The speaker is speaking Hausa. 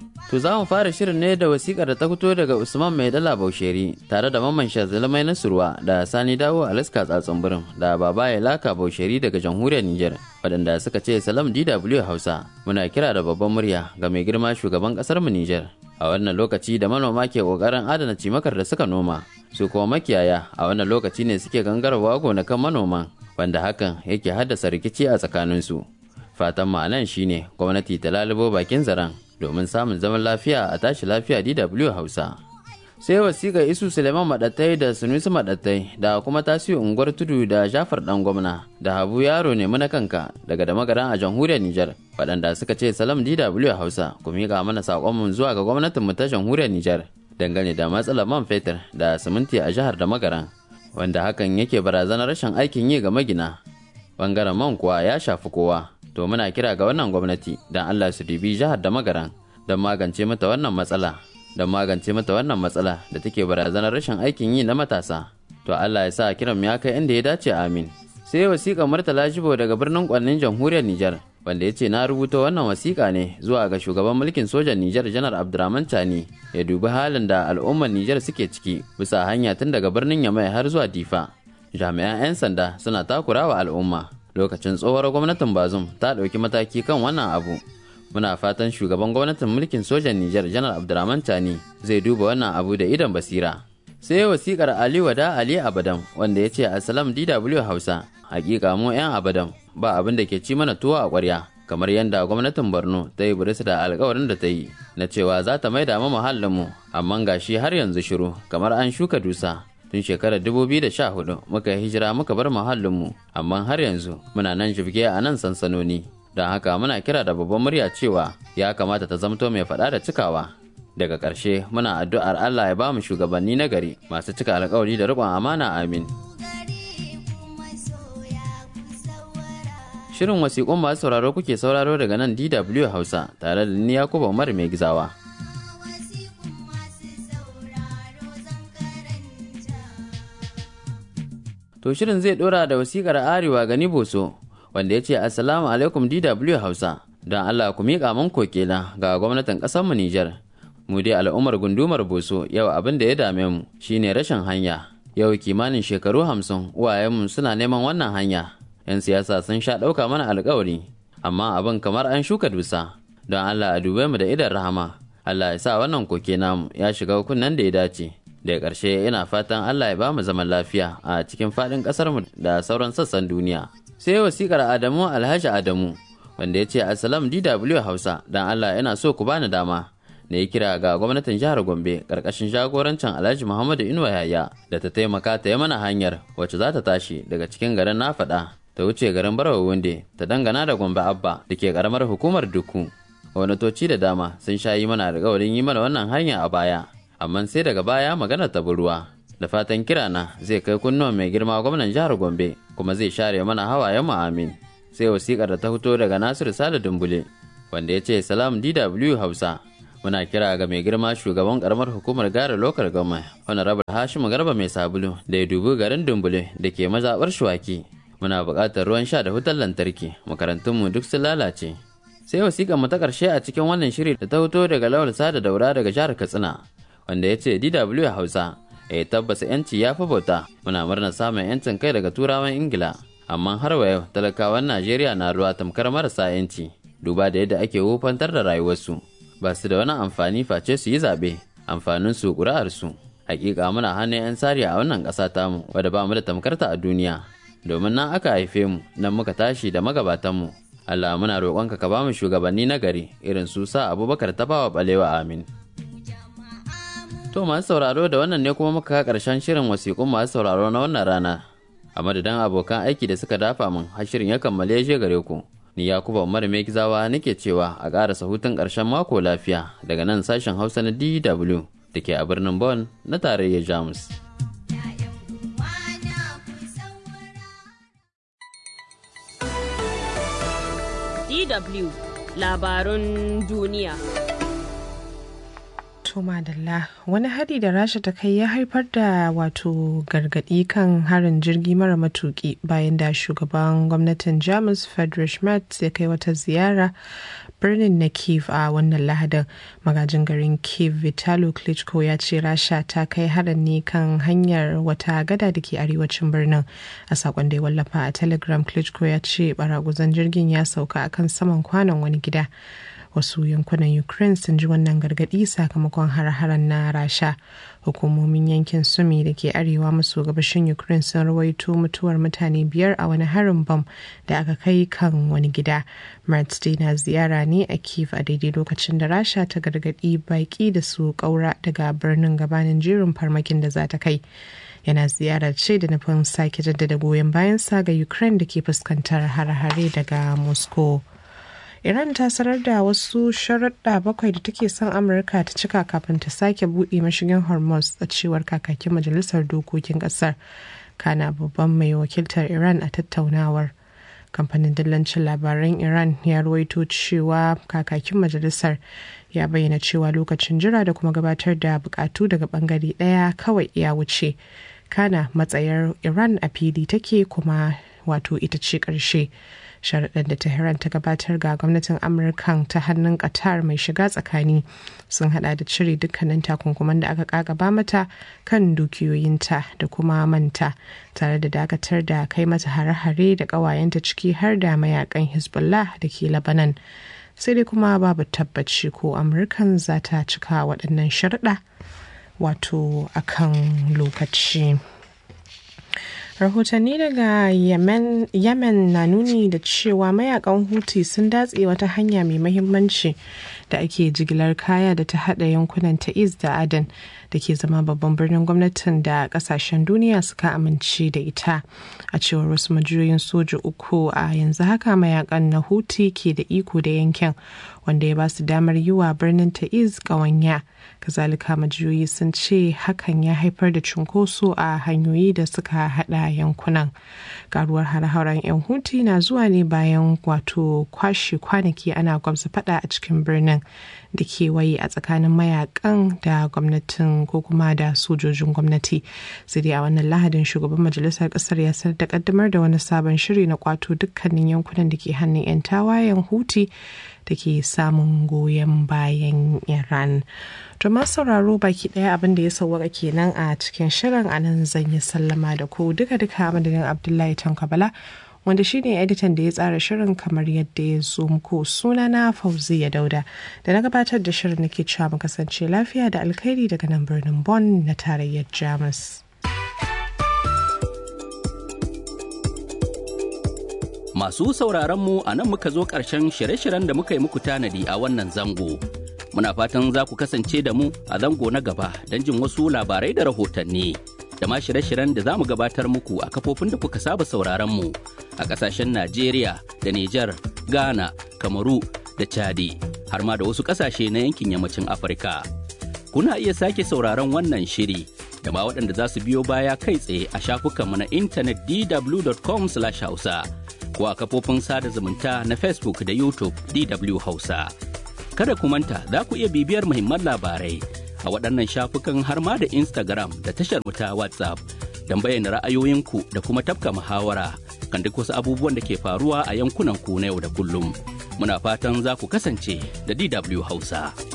To za mu fara shirin ne da wasikar da ta fito daga Usman Mai Dala Bausheri tare da Mamman Shazalmai Nasurwa da Sani Dawo Alaska Tsatsun Birin da Baba ya Laka Bausheri daga Jamhuriyar Nijar waɗanda suka ce Salam DW Hausa muna kira da babban murya ga mai girma shugaban ƙasar mu Nijar. A wannan lokaci da manoma ke ƙoƙarin adana cimakar da suka noma su kuma makiyaya a wannan lokaci ne suke gangarwa gonakan manoman wanda hakan yake haddasa rikici a tsakaninsu. Fatan ma'anan shine gwamnati ta lalubo bakin zaren domin samun zaman lafiya a tashi lafiya DW Hausa. Sai wasiƙa Isu Suleiman Maɗattai da Sunusi Maɗattai da kuma tasiri unguwar tudu da Jafar ɗan gwamna da Habu Yaro ne muna kanka daga da magaran a jamhuriyar Nijar waɗanda suka ce salam DW Hausa ku miƙa mana saƙonmu zuwa ga gwamnatin mu ta jamhuriyar Nijar dangane da matsalar man fetur da siminti a jihar da magaran wanda hakan yake barazanar rashin aikin yi ga magina. Bangaren man kuwa ya shafi kowa to muna kira ga wannan gwamnati don Allah su dubi jihar da magaran don magance mata wannan matsala don magance mata wannan matsala da take barazanar rashin aikin yi na matasa to Allah ya sa kiran ya kai inda ya dace amin sai wasiƙa Murtala Jibo daga birnin Kwannin jamhuriyar Nijar wanda ya ce na rubuta wannan wasiƙa ne zuwa ga shugaban mulkin sojan Nijar Janar Abdurrahman Tani ya dubi halin da al'ummar Nijar suke ciki bisa hanya tun daga birnin Yamai har zuwa Difa jami'an 'yan sanda suna takurawa al'umma lokacin tsohuwar gwamnatin bazum ta ɗauki mataki kan wannan abu muna fatan shugaban gwamnatin mulkin sojan nijar janar abdurrahman tani zai duba wannan abu da idan basira sai wasikar ali wada ali abadan wanda ya ce asalam dw hausa hakika mu 'yan abadan ba abin da ke ci mana tuwo a ƙwarya kamar yadda gwamnatin borno ta yi buris da alkawarin da ta yi na cewa za ta maida mu muhallinmu amma gashi har yanzu shiru kamar an shuka dusa tun shekarar 2014 muka yi hijira muka bar muhallinmu amma har yanzu muna nan jibge a nan sansanoni don haka muna kira da babban murya cewa ya kamata ta zamto mai faɗa da cikawa daga ƙarshe muna addu'ar Allah ya ba mu shugabanni na gari masu cika alkawari da riƙon amana amin Shirin wasiƙun masu sauraro kuke sauraro daga nan DW Hausa tare da ni Yakubu Umar mai gizawa. To shirin zai dora da wasikar arewa gani boso wanda ya ce assalamu alaikum DW Hausa don Allah ku miƙa man kokela ga gwamnatin ƙasar mu Nijar. Mu dai al'ummar gundumar boso yau abin da ya dame mu shine rashin hanya. Yau kimanin shekaru hamsin uwayenmu suna neman wannan hanya. 'Yan siyasa sun sha ɗauka mana alkawari amma abin kamar an shuka dusa don Allah a dube mu da idan rahama. Allah ya sa wannan koke namu ya shiga kunnen da ya dace. daga ƙarshe ina fatan Allah ya ba mu zaman lafiya a cikin faɗin ƙasarmu da sauran sassan duniya. Sai wasiƙar Adamu Alhaji Adamu wanda ya ce Assalam DW Hausa dan Allah yana so ku bani dama da ya kira ga gwamnatin jihar Gombe ƙarƙashin jagorancin Alhaji Muhammadu Inuwa Yaya da ta taimaka ta yi mana hanyar wacce za ta tashi daga cikin garin na faɗa ta wuce garin Barawa Wunde ta dangana da Gombe Abba da ke ƙaramar hukumar Duku. Gwamnatoci da dama sun sha yi mana alƙawarin yi mana wannan hanya a baya. amma sai daga baya magana ta ruwa da fatan kirana zai kai kunnuwan mai girma gwamnan jihar gombe kuma zai share mana hawayen mu amin sai wasikar da ta fito daga nasiru sale dumbule wanda ya ce salam dw hausa muna kira ga mai girma shugaban karamar hukumar gara lokar gama wani rabar hashimu garba mai sabulu da ya dubi garin dumbule da ke mazaɓar shuwaki muna buƙatar ruwan sha da wutar lantarki makarantunmu duk sun lalace sai wasiƙar mu ta ƙarshe a cikin wannan shiri da ta fito daga lawal sada daura daga jihar katsina wanda ya ce DW Hausa ya tabbasa yanci ya fi bauta muna murnar samun yancin kai daga turawan Ingila amma har wa yau talakawan Najeriya na ruwa tamkar marasa yanci duba da yadda ake wufantar da rayuwarsu ba su da wani amfani face su yi zaɓe amfanin su ƙuri'ar su hakika muna hannun 'yan sari a wannan ƙasa tamu wadda ba mu da tamkarta a duniya domin nan aka haife mu nan muka tashi da magabatanmu Allah muna roƙonka ka ba mu shugabanni na gari irin su sa Abubakar Tafawa Balewa amin To masu sauraro da wannan ne kuma muka karshen shirin wasiƙun masu sauraro na wannan rana. A madadin abokan aiki da suka dafa min har shirin ya kammale shi gare ku. Ni Yakuba Umar Mekizawa nake cewa a ƙarasa hutun ƙarshen mako lafiya daga nan sashen Hausa na DW da ke a birnin Bonn na tarayyar Jamus. DW labarun duniya. To madalla wani hari da rasha ta kai ya haifar da wato gargadi kan harin jirgi mara matuki bayan da shugaban gwamnatin jamus friedrich merz ya kai wata ziyara birnin na kiev a wannan lahadin magajin garin kiev vitalo klitschko ya ce rasha ta kai harin ne kan hanyar wata gada da ke arewacin birnin a sakon da ya wallafa a telegram klitschko ya ce baraguzan jirgin ya sauka akan saman kwanon wani gida wasu yankunan ukraine sun ji wannan gargadi sakamakon har-haren na rasha hukumomin yankin sumi da ke arewa maso gabashin ukraine sun rawaito mutuwar mutane biyar a wani harin bam da aka kai kan wani gida martz na ziyara ne a kiev a daidai lokacin da rasha ta gargadi baki da su kaura daga birnin gabanin jerin farmakin da za ta kai yana ziyarar ce da nufin sake jaddada goyon bayansa ga ukraine da ke fuskantar har-hare daga moscow Iran ta sanar da wasu sharaɗa bakwai da take son Amurka ta cika kafin ta sake buɗe mashigin Hormuz a cewar kakakin majalisar dokokin ƙasar. Kana babban mai wakiltar Iran a tattaunawar. Kamfanin dillancin labaran Iran ya ruwaito cewa kakakin majalisar ya bayyana cewa lokacin jira da kuma gabatar da bukatu daga bangare ɗaya kawai ya wuce. Kana matsayar Iran a fili take kuma wato ita ce ƙarshe. sharaɗin da tehran ta gabatar ga gwamnatin amurkan ta hannun qatar mai shiga tsakani sun hada da cire dukkanin takunkuman da aka kakaba mata kan dukiyoyinta da kuma manta tare da dakatar da kai mata hare-hare da ƙawayenta ciki har da mayakan hezbollah da ke labanan sai dai kuma babu tabbaci ko amurkan za ta cika waɗannan sharaɗa wato akan lokaci. rahotanni daga yemen, yemen na nuni da cewa mayakan huti sun datse wata hanya mai mahimmanci da ake jigilar kaya da ta hada yankunan ta'iz da adan da ke zama babban birnin gwamnatin da kasashen duniya suka amince da ita a cewar wasu majiyoyin soja uku a yanzu haka mayakan na huti ke da iko da yankin wanda ya ba su damar yi wa birnin ta'iz ƙawanya kazalika majiyoyi sun ce hakan ya haifar da cunkoso a hanyoyi da suka hada yankunan karuwar har-haren 'yan huti na zuwa ne bayan wato kwashe kwanaki ana gwamza fada a cikin birnin da kewaye a tsakanin mayakan da gwamnatin ko kuma da sojojin gwamnati sai dai a wannan lahadin shugaban majalisar kasar ya sanar da kaddamar da wani sabon shiri na kwato dukkanin yankunan da ke hannun 'yan tawayen huti da ke samun goyon bayan iran to masu sauraro baki daya abin da ya sauwaka kenan a cikin shirin anan zan yi sallama da ku duka duka madadin abdullahi tankabala wanda shine editan da ya tsara shirin kamar yadda ya zo muku sunana fauziya dauda da na gabatar da shirin nake cewa mu kasance lafiya da alkhairi daga nan birnin Bonn na tarayyar jamus Masu sauraronmu a nan muka zo ƙarshen shirye-shiryen da muka yi muku tanadi a wannan zango. Muna fatan za ku kasance da mu a zango na gaba don jin wasu labarai da rahotanni. Da ma shirye-shiryen da za mu gabatar muku a kafofin da kuka saba sauraronmu a ƙasashen Najeriya da Nijar, Ghana, Kamaru da Chadi, har ma da wasu ƙasashe na yankin yammacin Afirka. Kuna iya sake sauraron wannan shiri da ma waɗanda za su biyo baya kai tsaye a shafukanmu na intanet dw.com/hausa. ko a kafofin sada zumunta na Facebook da YouTube DW Hausa. Kada ku manta za ku iya bibiyar muhimman labarai a waɗannan shafukan har ma da Instagram da tashar ta WhatsApp don bayyana ra'ayoyinku da kuma tafka muhawara kan duk wasu abubuwan da ke faruwa a yankunan ku na yau da kullum. Muna fatan za ku kasance da DW Hausa.